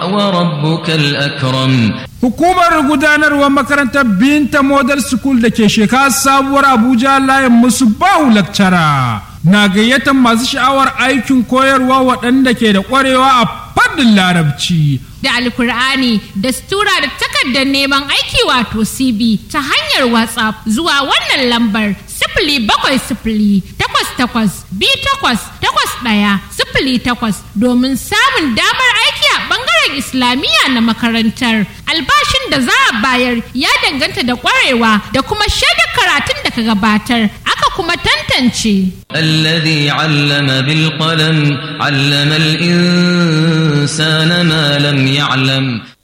وربك الأكرم Hukumar gudanarwar makarantar Binta Model School da ke shekara sabuwar Abuja layin musu bahu lakcara na gayyatar masu sha'awar aikin koyarwa waɗanda ke da ƙwarewa a fadin larabci. da alkur'ani da stura da takardar neman aiki wato cb ta hanyar whatsapp zuwa wannan lambar sifili bakwai sifili takwas takwas bi takwas takwas ɗaya sifili takwas domin samun damar aiki a ɓangaren islamiyya na makarantar albashin da za a bayar ya danganta da ƙwarewa da kuma shaidar karatun da ka gabatar aka kuma tantance الذي علم بالقلم علم الإنسان ما لم يعلم